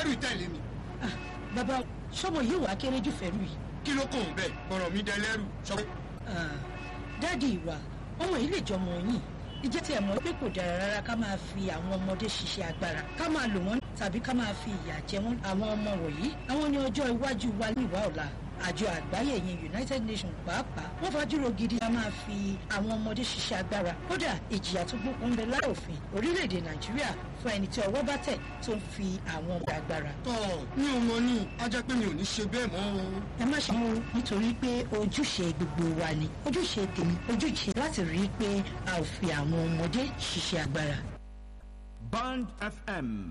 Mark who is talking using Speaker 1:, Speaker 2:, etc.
Speaker 1: dẹ́rù tẹ̀lé mi
Speaker 2: Ah, bàbá sọmọ yìí wàá kéré jù fẹ́rù yìí.
Speaker 1: kí ló kàn bẹ́ẹ̀ bọ̀rọ̀ mi dẹlẹ́rù sọ pé
Speaker 2: Ah, dáàdi ìwà ọmọ yìí lè jọmọ yìí ìjẹ́ tí ẹ̀ mọ̀ pé kò dára rárá ká máa fi àwọn ọmọdé ṣiṣẹ́ agbára ká máa lò wọ́n tàbí ká máa fi ìyà jẹ wọ́n àwọn ọmọ wọ̀nyí àwọn ní ọjọ́ iwájú wa ní ìwà ọ̀la àjọ àgbáyé yẹn united nations pàápàá wọ́n fajúro gidi ká máa fi àwọn ọmọdé ṣiṣẹ́ agbára kódà ìjìyà tó gbókun bẹ láì òfin orílẹ̀-èdè nàìjíríà fún ẹni tí ọwọ́ bá tẹ̀ tó ń fi àwọn ọmọ agbára
Speaker 1: tọ́ mi ò mọ ní á jẹ́ pé mi ò ní ṣe bẹ́ẹ̀ mọ́ o.
Speaker 2: ẹ má ṣe mú nítorí pé ojúṣe gbogbo wa ni ojúṣe tèmi ojúṣe láti rí i pé a ò fi àwọn ọmọdé ṣiṣẹ́ agbára.
Speaker 3: Band FM